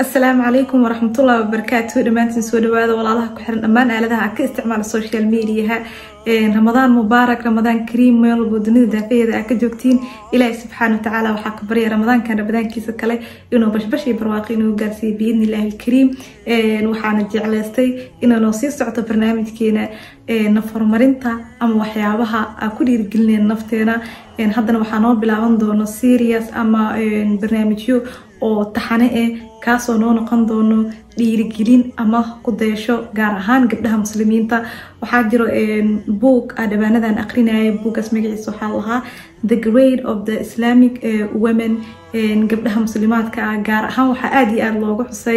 asalaamu calaykum waraxmatullahi wabarakaatu dhammaantiin soo dhawaada walaalaha ku xiran dhammaan aaladaha ka isticmaala social mediaha ramadaan mubaarak ramadaan kariim meel walbo dunida daafaheeda aa ka joogtiin ilaahi subxaana watacaala waxaa ka barya ramadaankan ramadaankiisa kale inuu bashbash iyo barwaaqo inuu gaarsiiyo biidni illaahi alkariim waxaana jeclaystay inanoo sii socto barnaamijkeena nafarmarinta ama waxyaabaha aa ku dhiirigelineen nafteena haddana waxaa noo bilaaban doono serious ama barnaamijyo oo taxane eh kaasoo noo noqon doono dhiirigelin ama kudaysho gaar ahaan gabdhaha muslimiinta waxaa jiro book a dhawaanadan aqrinaya buugaas magaciisa waxaa lahaa the grade of the islamic women gabdhaha muslimaadka ah gaar ahaan waxaa aada iyo aada looga xusay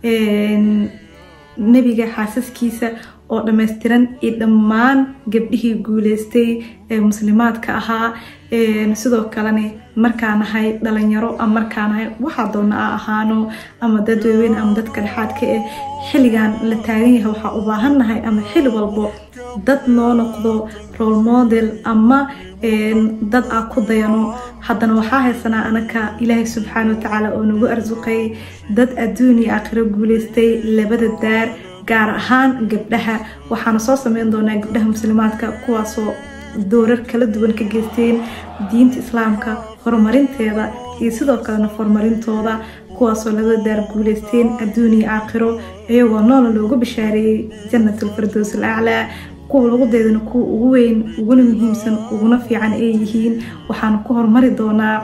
nebiga xaasaskiisa oo dhammaystiran iyo dhammaan gabdhihii guuleystay ee muslimaadka ahaa sidoo kalena markaa nahay dhalinyaro ama markaa nahay waxaa doona a ahaano ama dad waaweyn ama dadka dhexaadka eh xilligan la taagan yahay waxaa u baahan nahay ama xili walbo dad noo noqdo role model ama dad aa ku dayano haddana waxaa haysanaa anaka ilaahay subxaana watacaala oo nagu arsuqay dad adduun iyo aakhiro guuleystay labada daar gaar ahaan gabdhaha waxaana soo sameyn doonaa gabdhaha muslimaadka kuwaasoo doorar kala duwan ka geysteen diinta islaamka horumarinteeda iyo sidoo kalena horumarintooda kuwaasoo laga daar guuleysteen adduun iyo aakhiro iyagoo noola loogu bishaareeyey janatulfardows al aclaa kuwa lagu deedana kuwa ugu weyn uguna muhiimsan uguna fiican ay yihiin waxaana ku horumari doonaa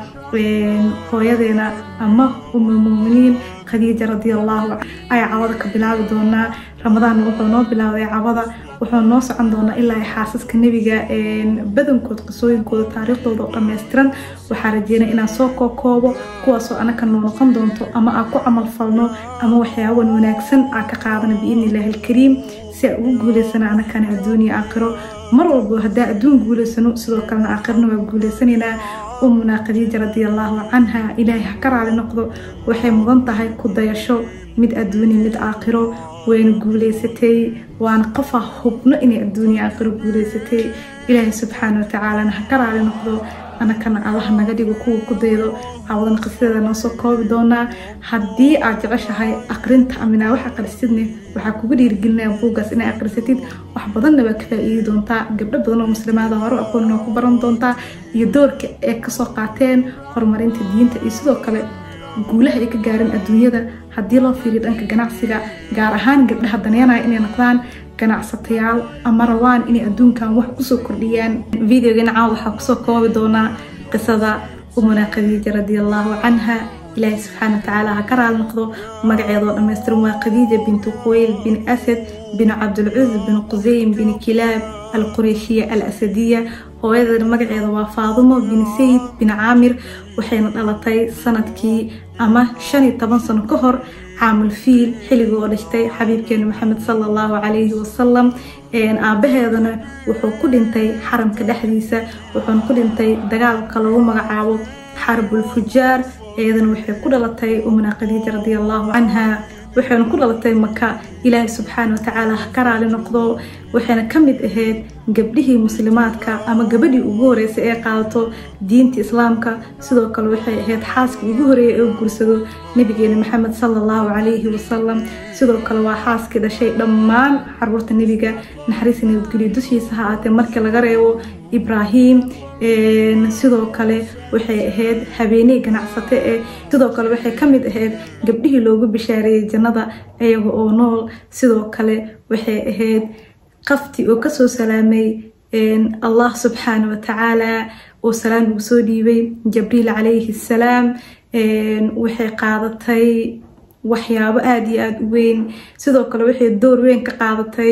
hooyadeena ama umulmuminiin khadiija radiallahu ayaa cawada ka bilaabi doonaa ramadaan wuxuu noo bilaabay cawada wuxuu noo socon doonaa ilaa xaasaska nebiga badankood qisooyinkooda taariikhdooda oo dhammaystiran waxaa rajeynaya inaan soo kookoobo kuwaasoo anaka noo noqon doonto ama aan ku camal falno ama waxyaaban wanaagsan aan ka qaadana biidni illaahi alkariim si aan ugu guuleysana anakana adduun iyo aakhiro mar walbo haddaa adduun guuleysano sidoo kalena aakhirna waa guuleysanaynaa umuna khadiija radiallahu canha ilaahay ha ka raali noqdo waxay mudan tahay ku dayasho mid adduuni mid aakhiro wayna guuleysatay waana qofa hubno inay adduuniya aakhiro guuleysatay ilaahay subxaana watacaalana ha ka raali noqdo anakana allaha naga dhigo kuwa ku daydo caawadan qisadeeda noo soo koobi doonaa haddii aad jeceshahay aqrinta aminaa wax aqrisidne waxaa kugu dhiirigelinaya buugaas inay aqrisatid wax badanna waa ka faa-iidi doontaa gabdho badan oo muslimaada hore aqoon waa ku baran doontaa iyo doorka ay kasoo qaateen horumarinta diinta iyo sidoo kale guulaha ay ka gaareen adduunyada haddii loo fiiriyo dhanka ganacsiga gaar ahaan gabdhaha daneenaya inay noqdaan ganacsatayaal ama rabaan inay adduunkan wax kusoo kordhiyaan videogan caawa waxaa kusoo koobi doonaa qisada umuna khadiija radiallahu canha ilaahay subxaana watacaala ha ka raali noqdo magaceedoo dhammaystiran waa khadiija bintu quweyl bin asad bin cabdulcuz bin quseyn bin kilaab alqureyshiya al asadiya hooyadeeda magaceeda waa faadumo bin sayid bin caamir waxayna dhalatay sanadkii ama shan iyo toban sano ka hor caamul fiil xilliga oo dhashtay xabiibkeena maxamed sala allahu calayhi wasalam aabaheedana wuxuu ku dhintay xaramka dhexdiisa wuxuuna ku dhintay dagaalka lagu magacaabo xarbul fujaar iyadana waxay ku dhalatay umna khadiija radiallahu canha waxayna ku dhalatay maka ilaahay subxaana watacaala ha ka raali noqdo waxayna ka mid ahayd gabdhihii muslimaadka ama gabadhii ugu horeysay ee qaadato diinta islaamka sidoo kale waxay ahayd xaaskii ugu horeeyay ee guursado nabigeena maxamed sala allahu calayhi wasalam sidoo kale waa xaaskii dhashay dhammaan caruurta nebiga naxariis nabadgelyo dushiisa ha aatee markii laga reebo ibraahim sidoo kale waxay ahayd habeeney ganacsate eh sidoo kale waxay ka mid ahayd gabdhihii loogu bishaareeyey jannada iyaga oo nool sidoo kale waxay ahayd qafti oo kasoo salaamay allah subxaana watacaala oo salaan ugu soo dhiibay jabriil calayhi salaam waxay qaadatay waxyaabo aada iyo aada u weyn sidoo kale waxay door weyn ka qaadatay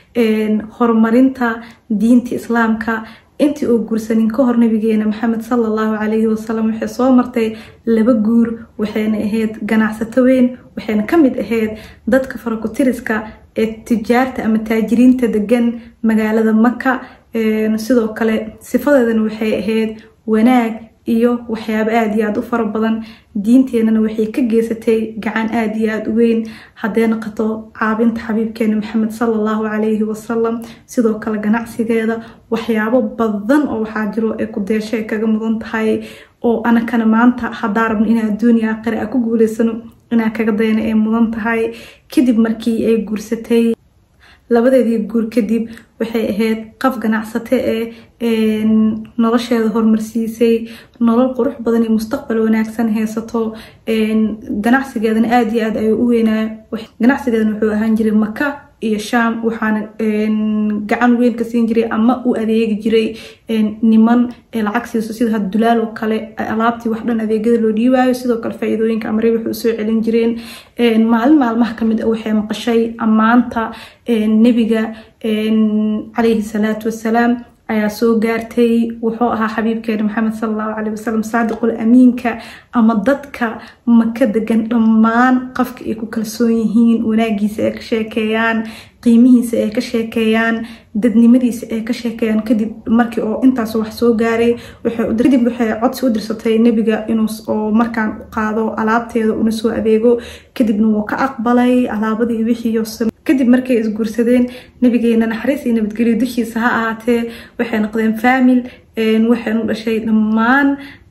horumarinta diinta islaamka intii uu guursanin ka hor nabigeena maxamed sala allahu calayhi wasalam waxay soo martay laba guur waxayna ahayd ganacsato weyn waxayna ka mid ahayd dadka farakutiriska ee tijaarta ama taajiriinta degan magaalada maka sidoo kale sifadeedana waxay ahayd wanaag iyo waxyaabo aada iyo aada u fara badan diinteenana waxay ka geysatay gacan aada iyo aada u weyn hadday noqoto caabinta xabiibkeena maxamed sala allahu calayhi wasalam sidoo kale ganacsigeeda waxyaabo badan oo waxaa jiro ee ku deesho ay kaga mudan tahay oo anakana maanta haddaa rabno inaa adduuniya aakhira a ku guuleysano inaa kaga dayana ay mudan tahay kadib markii ay guursatay labadeedii guur kadib waxay ahayd qaf ganacsate ee nolosheeda horumarsiisay nolol qurux badan iyo mustaqbal wanaagsan haysato ganacsigeedana aada iyo aad ayuu u weynaa ganacsigeedana wuxuu ahaan jiray maka iyo sham waxaana gacan weyn ka siin jiray ama u adeegi jiray niman lacag siiso sida dulaal oo kale alaabtii wax dhan adeegyada loo dhiibaayo sidoo kale faa-iidooyinka amre waxay usoo celin jireen maalin maalmaha kamid a waxay maqashay ammaanta nebiga calayhi salaatu wasalaam ayaa soo gaartay wuxuu ahaa xabiibkeena maxamed sal allahu caleyh wasalam saadiqul amiinka ama dadka maka degan dhammaan qofka ay ku kalsoon yihiin wanaagiisa ay ka sheekeeyaan qiimihiisa ay ka sheekeeyaan dadnimadiisa ay ka sheekeeyaan kadib markii oo intaas wax soo gaaray kadib waxay codsi u dirsatay nebiga inuu oo markaan u qaado alaabteeda una soo adeego kadibna wuu ka aqbalay alaabadii wixii kadib markay isguursadeen nabigeena naxariis iyo nabadgelyo dushiisa ha ahaatee waxay noqdeen faamil waxaynu dhashay dhammaan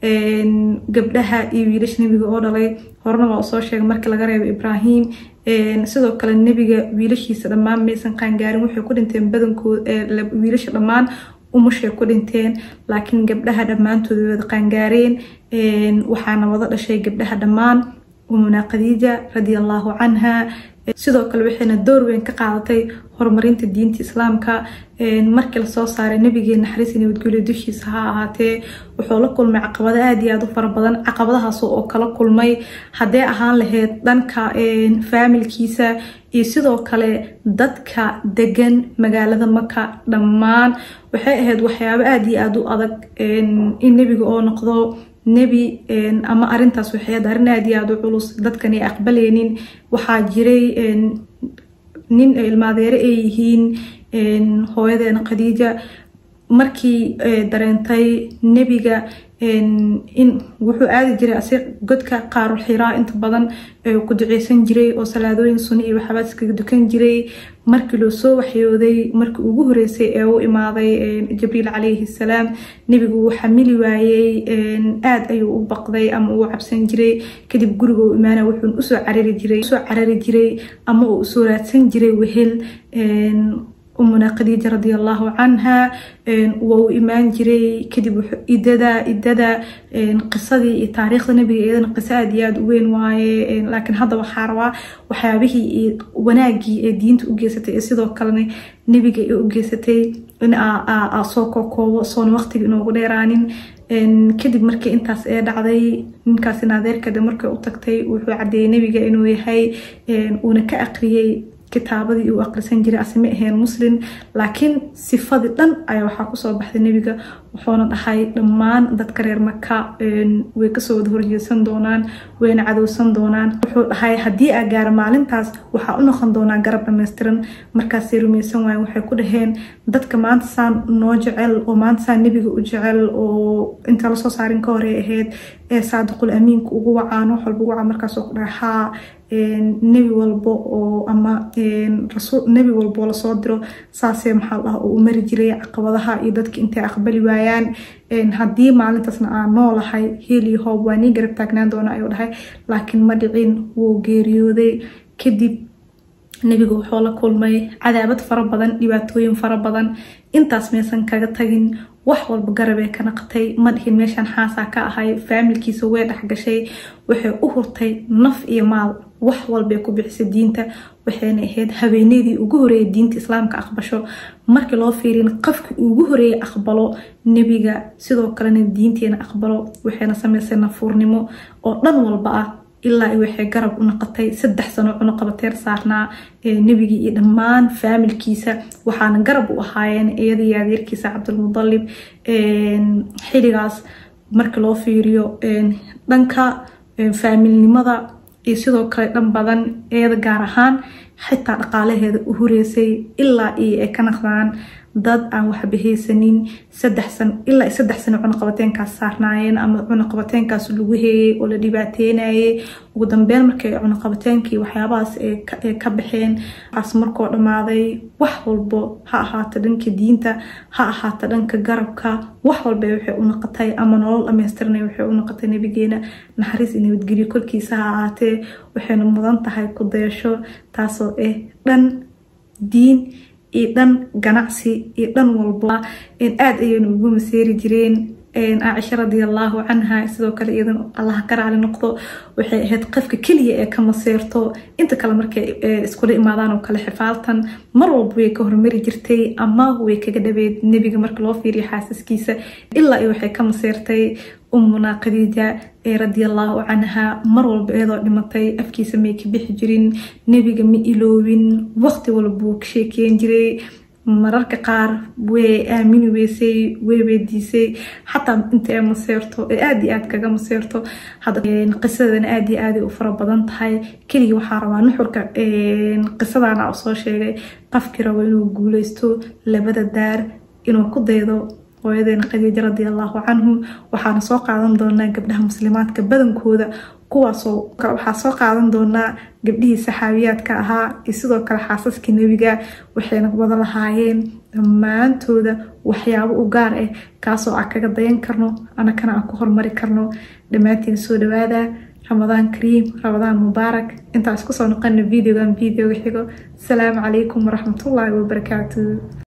gabdhaha iyo wiilasha nebiga oo dhalay horena waa usoo sheegay markii laga reebo ibraahim sidoo kale nebiga wiilashiisa dhammaan maysan qaangaarin waxay ku dhinteen badankood wiilasha dhammaan umushay ku dhinteen laakiin gabdhaha dhammaantooda wada qaangaareen waxaana wada dhashay gabdhaha dhammaan umuna khadiija radia allahu canha sidoo kale waxayna door weyn ka qaadatay horumarinta diinta islaamka markii lasoo saaray nabigeena naxariis nabadgelyo dushiisa ha ahaatee wuxuu la kulmay caqabado aada iyo aada u fara badan caqabadahaas oo kala kulmay haddee ahaan lahayd dhanka faamilkiisa iyo sidoo kale dadka degan magaalada maka dhammaan waxay ahayd waxyaabo aada iyo aada u adag in nebiga oo noqdo nebi ama arintaas waxay ahayd arrin aada iyo aada u culus dadkan ay aqbaleynin waxaa jiray nin ilmaadeere ay yihiin hooyadeena khadiija markii dareentay nebiga in wuxuu aadi jiray asi godka qaarul xiraa inta badan ku duceysan jiray oo salaadooyin suni iyo waxaabaa iskaga dukan jiray markii loo soo waxyooday markii ugu horeysay ee u imaaday jibriil calayhi salaam nebigu wuu xamili waayey aada ayuu u baqday ama uu cabsan jiray kadib guriga u imaana wuxuu usoo carari jiray usoo carari jiray ama uu usoo raadsan jiray wehel umuna khadiija radia allahu canha waa uu imaan jiray kadib idada idada qisadii iyo taariikhda nebiga iyadana qiso aada iyo aada u weyn waaye laakiin hadda waxaa rabaa waxyaabihii iyo wanaagii ee diinta u geysatay ee sidoo kalena nebiga ee u geysatay in aa soo kookoobo soona waqtiga inoogu dheeraanin kadib markii intaas ee dhacday ninkaasi naadeerkade markay u tagtay wuxuu cadeeyey nebiga inuu yahay uuna ka aqriyey kitaabadii uu aqrisan jiray asma ahayn muslim laakiin sifadii dhan ayaa waxaa kusoo baxday nebiga wuxuuna dhahay dhammaan dadka reer maka way kasoo wada horjeedsan doonaan wayna cadowsan doonaan wuxuu dhahay haddii aa gaara maalintaas waxaa u noqon doonaa garab dhammaystiran markaasay rumaysan waayen waxay ku dhaheen dadka maanta saan noo jecel oo maanta saan nebiga u jecel oo inta lasoo saarin ka horey ahayd ee saadiqul amiinka ugu wacaan wax walba ugu wacaan markaasoo ku dhahay haa nebi walbo oo ama nebi walbo lasoo diro saasee maxaa dhaha oo u mari jiray caqabadaha iyo dadka intay aqbali waayaan haddii maalintaasna aan noolahay heli hoob waa nii garab taagnaan doona ayuu dhahay laakiin ma dhicin wuu geeriyooday kadib nebiga wuxuu la kulmay cadaabad fara badan dhibaatooyin fara badan intaas maysan kaga tagin wax walba garabee ka naqatay ma dhihin meeshaan xaasaa ka ahay faamilkiisa way dhexgashay waxay u hurtay naf iyo maal wax walbay ku bixisay diinta waxayna ahayd habeeneydii ugu horeeyay diinta islaamka aqbasho markii loo fiirin qofkii ugu horeeyay aqbalo nebiga sidoo kalena diinteena aqbalo waxayna sameysay nafuurnimo oo dhan walba ah ilaa waxay garab u noqotay saddex sano cunuqabateer saarnaa nebigii iyo dhammaan faamilkiisa waxaana garab u ahaayeen iyadii adeerkiisa cabdulmudalib xiligaas marka loo fiiriyo dhanka faamilnimada iyo sidoo kale dhan badan iyada gaar ahaan xitaa dhaqaalaheeda u hureysay ilaa iyo ay ka naqdaan dad aan waxba haysanin saddex san ilaa saddex sano cunaqabateenkaas saarnaayeen ama cunaqabateenkaas lagu heeyay oo la dhibaateynayay ugu dambeyn markay cunaqabateenkii waxyaabahaas ay ka baxeen as markoo dhammaaday wax walbo ha ahaato dhanka diinta ha ahaato dhanka garabka wax walba waxay u noqotay ama nolol dhammaystiranay waxay u noqotay nabigeena naxariis iyo nabadgelyo korkiisa ha ahaatee waxayna mudan tahay ku dayasho taasoo ah dhan diin iyo dhan ganacsi iyo dhan walba aada ayayna ugu maseeri jireen caaisha radiallahu canha sidoo kale iyadan allah ka raali noqdo waxay ahayd qofka keliya ee ka maseerto inta kale markay iskula imaadaan oo kale xifaaltan mar walba way ka hormari jirtay ama way kaga dhabeed nebiga marka loo fiiriyo xaasaskiisa ilaa iyo waxay ka maseertay umuna khadiija ee radiallahu canha mar walba iyadoo dhimatay afkiisa may ka bixi jirin nebiga ma iloobin waqti walbuu ka sheekeyn jiray mararka qaar way aamini weysay way weydiisay xataa inta ay maseerto ee aada iyo aad kaga maseerto qisadana aada iyo aaday u fara badan tahay keliya waxaa rabaa nuxurka qisadana u soo sheegay qafkii rabo inuu guuleysto labada daar inuu ku daydo hooyadeena khadiija radiallahu canhu waxaana soo qaadan doonaa gabdhaha muslimaadka badankooda kuwaasoo waxaa soo qaadan doonaa gabdhihii saxaabiyaadka ahaa iyo sidoo kale xaasaskii nebiga waxayna wada lahaayeen dhammaantooda waxyaabo u gaar ah kaasoo aan kaga dayan karno anakana aan ku hormari karno dhammaantiin soo dhawaada ramadaan kariim ramadaan mubaarak intaas kusoo noqona videogan videoga xigo asalaamu calaykum waraxmatullaahi wabarakaatu